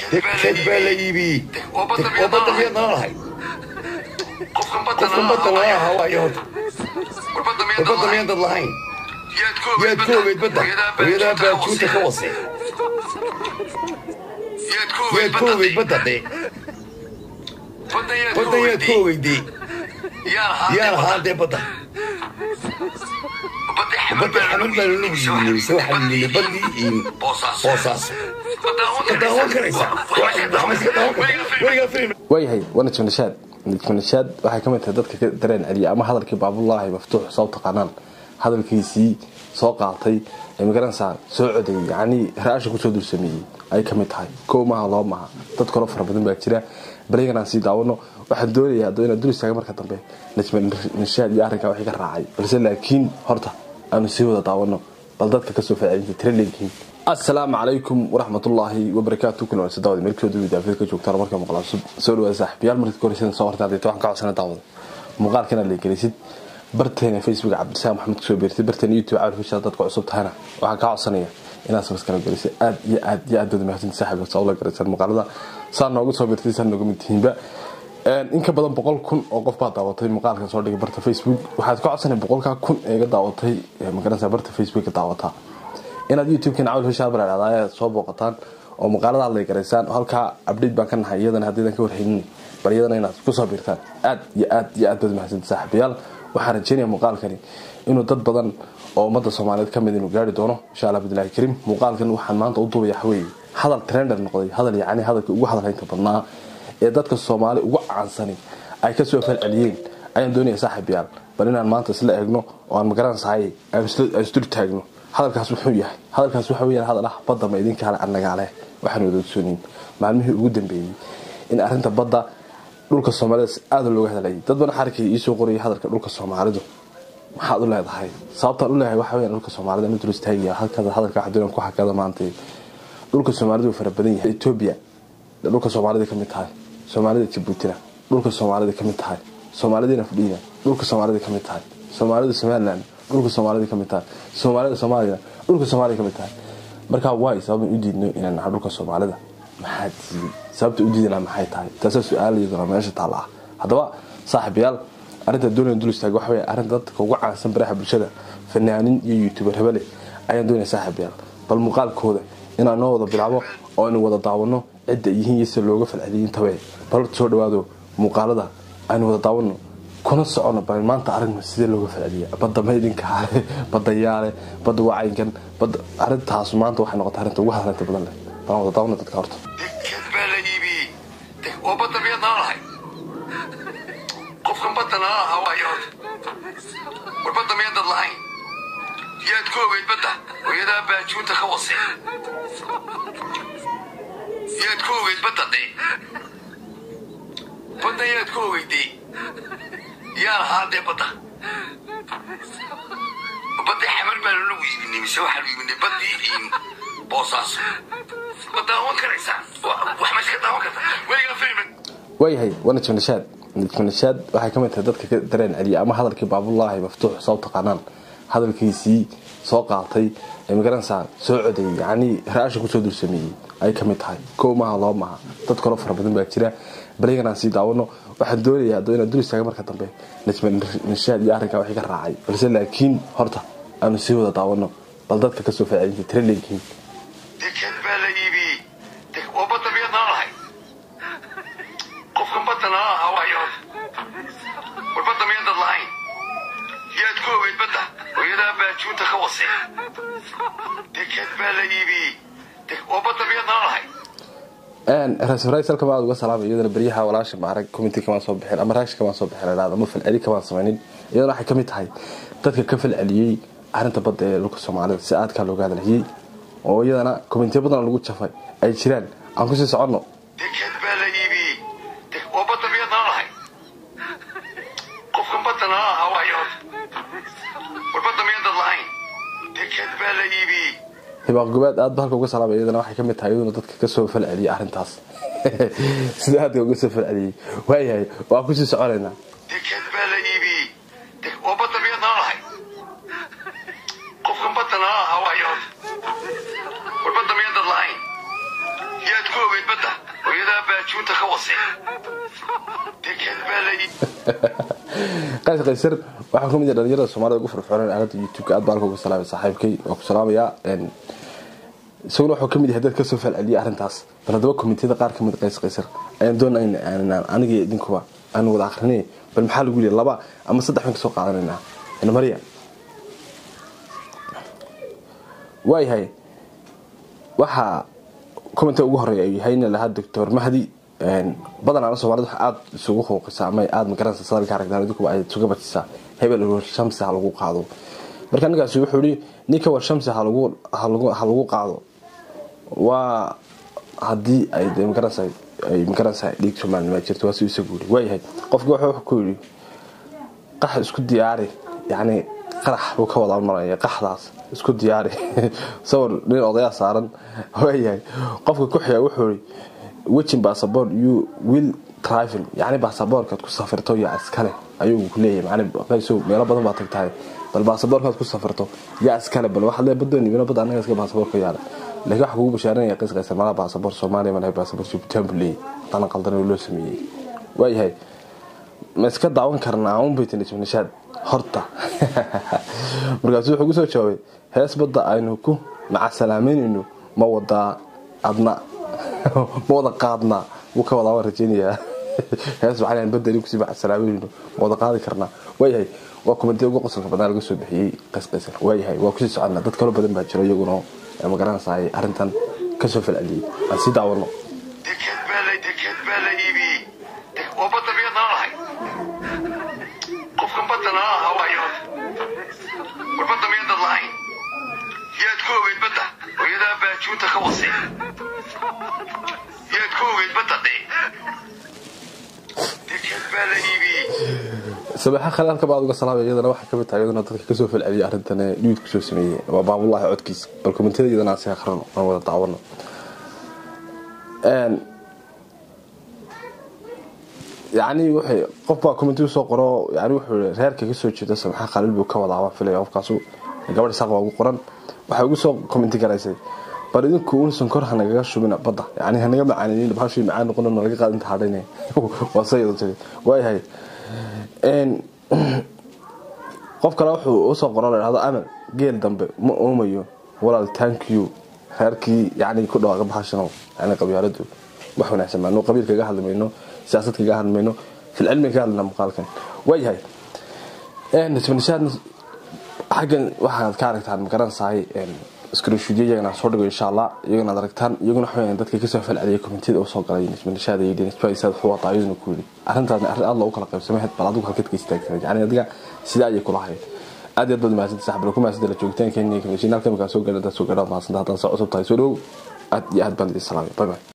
deked baa la iibiyey oo badda miyaad nala lahay qofkan badda nala lahaa waayo horta war badda miyaan dad lahayn yaad ku ogeyd badda hooyadaa baajuunta ka wasay yaad ku ogeyd badda dee baddan yaad ku ogeydee yaa lahaa dee badda badda xamar baa lala yiibinaysa waxaa yimid baddii iyo boosaas ma daawan karaysaa wax ma iska daawan kartaa weligaa filim waayahay waana jimnashaad jimnashaad waxay ka mid tahay dadka ka dareen celiya ama hadalkii baabullaahi maftuux soo taqaanaan hadalkiisii soo qaatay ee magaranaysaa soo codayay yacnii ra-asha kusoo dulsameeyey ay ka mid tahay kow maaha loo maaha dad kaloo fara badan baa jira baligan aan sii daawano waxaan doonayaa haddoo inaan dul istaaga marka dambe najmanashaad iyo arrinkaa wixii ka raacay balse laakiin horta aanu sii wada daawano bal dadka kasoo faaciidinta tira leeyihiin asalaamu calaykum waraxmatullaahi wabarakaatu kuna wanaagsan daawada meelkooda widaafida ka joogtaan marka maqla cusub soo dhawaada saaxiibayaal marka koreysan soo hortaan deeta waxaan ka codsana daawada muuqaalkan aad leegelisid barteena facebook cabdisaam maxamed kusoo beertay barteena youtube cabdi fishaa dadka cusub tahana waxaan kaa codsanaya inaad sabskana gelisay aad iyo aad iyo aad baad mahadsan saaxiibka saa ula garaysaan muuqaalada saa nooga soo beertay saa nooga mid tihiinba in ka badan boqol kun oo qof baa daawatay muuqaalkan soo dhigay barta facebook waxaad ka codsanay boqolkaa kun ee ga daawatay magaranaysa barta facebook ka daawataa inaad youtube-kan cawl hishaa baraadhada ayaad soo booqataan oo muuqaalada aad leegaraysaan halkaa update baan ka nahay iyadana haddaydan ka warhaynin bal iyadana inaad kusoo biirtaan aad iyo aad iyo aad baad mahadsan saaxiibayaal waxaan rajeynaya muuqaalkani inuu dad badan oo ummadda soomaaliyeed ka mid inuu gaari doono insha allah bidlahi kariim muuqaalkan waxaan maanta u duubaya waxweeye hadal trender noqday hadal yacni hadalkii ugu hadalhaynta badnaa ee dadka soomaali ugu caansani ay kasoo falceliyeen ayaan doonaya saaxiibayaal bal inaan maanta isla eegno oo aan magaranaysahay aan isdur taagno hadalkaas wuxuu yahay hadalkaas waxa weyaan hadal ah badda ma idinkaale annagaaleh waxaan wada ogsoonin maalmihii ugu dambeeyey in arrinta badda dhulka soomaalida aada looga hadlayay dad badan xarkii iisoo qorayay hadalka dhulka soomaalidu maxaad u leedahay sababtaan u leeyahay waxa weyan dhulka soomaalida inuu duristaagaya halkaada hadalka waxdoon ku xakada maanta dhulka soomaalidu fara badan yahay etoobiya dhulka soomaalida kamid tahay soomaalida jabuutina dhulka soomaalida kamid tahay soomaalida nafdhiina dhulka soomaalida kamid tahay soomaalida somaliland dhulka soomaalida kamid tahay soomaalida soomaaliya dhulka soomaalida kamid tahay markaa waay sababan u diidno inaan nahay dhulka soomaalida maxaa diiday sababta u diidana maxay tahay taasaa su-aalayaduna meesha taalla ah haddaba saaxiibayaal arrinta doonaya dul istaag waxa wey arrinta dadka ugu caansan baraha bulshada fanaanin iyo youtuber hebele ayaan doonaya saaxiibayaal bal muuqaalkooda inaan noo wada bilaabo oo aynu wada daawano cidda yihiin iyo sida looga falceliyay intabe bal soo dhawaado muuqaalada aynu wada daawano kuna socono bal maanta aragna sidee looga falceliya badda maydinka badda yaale badda wacaynkan badda arrintaas maanta waxay noqotay arrinta ugu hadalanta badan leh balan wada daawano dadka horta deked baa la iibiyey oo badda miyaad nala lahay qofkan badda nala lahaa waayo horta war badda miyaan dad lahayn yaad ku ogeyd badda hooyadaa baajuunta ka wasay yaad ku ogeyd badda dee baddan yaad ku ogeydee yaa lahaa dee badda baddii xamar baa lala iibinay mise waxaa la iibinay baddii iyo boosaas ma daawan karaysaa wax ma iska daawan kartaa weligaa filim waayahay waana jimnashaad jimnashaad waxay ka mid tahay dadka ka dareen celiya ama hadalkii baabullaahi maftuux soo taqaanaan hadalkiisii soo qaatay ee magaranaysaa soo codayay yacnii ra-asha kusoo dulsameeyey ay ka mid tahay kow maaha loo maaha dad kaloo fara badan baa jira baligan aan sii daawano waxaan doonayaa haddoo inaan dul istaaga marka dambe najmanashaad iyo arrinkaa wixii ka raacay balse laakiin horta aanu sii wada daawano bal dadka kasoo faaciidinta tira leeyihiin deked baa la iibiyey oo badda miyaad nala lahay qofkan badda nala lahaa waayo war badda miyaan dad lahayn yaad ku ogeyd badda hooyadaa baajuunta ka wasay deked baa la iibiyey oo badda miyaad nala lahay rasalka aad uga salaamay iyadana beryaha walaasha maarag community kamaan soo bixin ama raasha kamaan soo bixin idhahda ama falceli kamaan samaynin iyadana waxay kamid tahay dadka ka falceliyey arrinta badda ee dhulka soomaalida si aadkaa looga hadalhiyey oo iyadana communitiya badan lagu jafay ay jiraan aan kusii soconno deked baa la iibiyey oo badda miyaad nala lahay qofkan badda nala lahaa waayo war badda miyaan dad lahayn deked baa la iibiyey hibaaq gobaad aad ba halka uga salaamay iyadana waxay kamid tahay iyaduna dadka kasoo falceliyay arrintaas sida aadka uga soo falceliyey waayahay waan kusii soconaynaa deked baa la iibiyey oo badda miyaad nala lahay qofkan badda nala lahaa waayo war badda miyaan dad lahayn yaad ku ogeyd ogeyd badda hooyadaa baajuunta ka wasay deked baa la qays qaysar waxaa kamid ah dhalinyarada soomaalida ugu firfircooneen aalada youtube-ka aad baa halka uga salaamay saaxiibkay waa ku salaamayaa isaguna wuxuu kamid yahay dad kasoo falceliyay arrintaas bal haddaba komitiyada qaar kamid qays qaysar ayaan doonayna aniga idinkuba aan wada akrinay bal maxaa lagu yidhi laba ama saddex ban kasoo qaadanaynaa marya waayahay waxaa commenta ugu horeeya ay yahay ina lahaa doctor mahdi badanaa soomaalida wax aada isugu huuqisa ama aada magaranaysa sadalka aragtaan idinkuba ay isuga bajisaa hebel war shamsi ha lagu qaado marka ninkaasi wuxuu yihi ninka war shamsi ha lagu qaado waa haddii ay de magaranaysa ay magaranaysa dhiig soomaalinima jirto waa si isagu yiri waayahay qofki wuxuu ku yidhi qax isku diyaari yacni qarax buu ka wada maraya qaxdaas isku diyaari sawir nin odayaa saaran waayahay qofka ku xiga wuxuu yii wejin bassabort you will travel yacni bassaboorkaad ku safirto yaa iskale ayuu ku leeyahay macni qayso meelo badan baa tagtahay bal bassaboorkaad ku safirto yaa iskale bal waxaad leeyahay baddooni meelo badan anaga iska bassaboor ka yaala laakiin waxa kugu bashaaranaya qays qaysar malaha bassaboor soomaaliya malaha bassaboor jibuutaan buu leeyahay dana qaldan oo loo sameeyey waayahay ma iska daawan karnaa unbaytnishaad horta markaasu wuxuu kusoo jawaabay hees badda aynu ku macasalaameynayno ma wadaa adna ma wada qaadnaa wuu ka wadaa waan rajeynayaa hees waxaan badda aynu kusii macasalaameynayno ma wada qaadi karnaa waayahay waa kumantiya ugu qosolka badnaa laga soo bixiyey qays qaysar waayahay waa kusii soconnaa dad kaloo badan baa jiro iyaguna magaranaysaay arrintan kasoo falceliyey aan sii daawano deked baa la deked baa la iibiyey oo badda miyaad nala lahay qofkan badda nala lahaa waayo war badda miyaadad lahayn yaad ku ogeyd badda hooyadaa baajuunta ka wasay yaad ku ogeyd badda de deked baa la iibiyey sabaxa khalaalka baad uga salaamay iyadana waxay kamid tahay iyadana dadka kasoo falceliyay arrintan ee dhiid kusoo sameeyey waa baabullaahi codkiis bal komentiyada iyadana aan si akhrino aan wada daawano yacni waxay qof baa commenti soo qoro yani wuxuu yii reerka kasoo jeeda samaxa khaliil buu ka wadaa waan filaya qofkaasu gabadh isaaq baa ugu qoran waxay ugu soo commenti garaysay bal idinku un sonkor hanagaga shubina badda yani hanaga macaaninin bahashii macaan noqon nalaga qaadinta hadhayne waa sayada tiri waayahay qof kale wuxuu usoo qoro la dhahdo amal geel dambe ma oomayo walaal thank you reerkii yani ku dhawaaqa bahashano yani qabyaaladu wax wanaagsan maano qabiil kaga hadli mayno siyaasad kaga hadli mayno filcilmi kaga hadlina muuqaalkan waayahay nisbanishaad xaggan waxaad ka aragtaan magaranaysahay screenshootyo iyagana soo dhigo insha allah iyagana ad aragtaan iyaguna waxa dadka kasoo falceliyay komentiyada uu soo galay nisbanishaad yidhi nisbaisaad wuxuu wataa iyaduna ku yidhi arrintaasna arrin aad loogu kala qaybsamayd bal adigu halkeed ka istaagtay yani adiga sidaa ayay kula hayd aad iyo aad baad mahadsantahay saxbal ku mahadsantahay la joogitaankeeni kamishinaal kamika soo gaadha dad soo gaadha mahadsantahay haddaan saa cusub tahay soo dhow aad iyo aad baan idin salaamay bye bye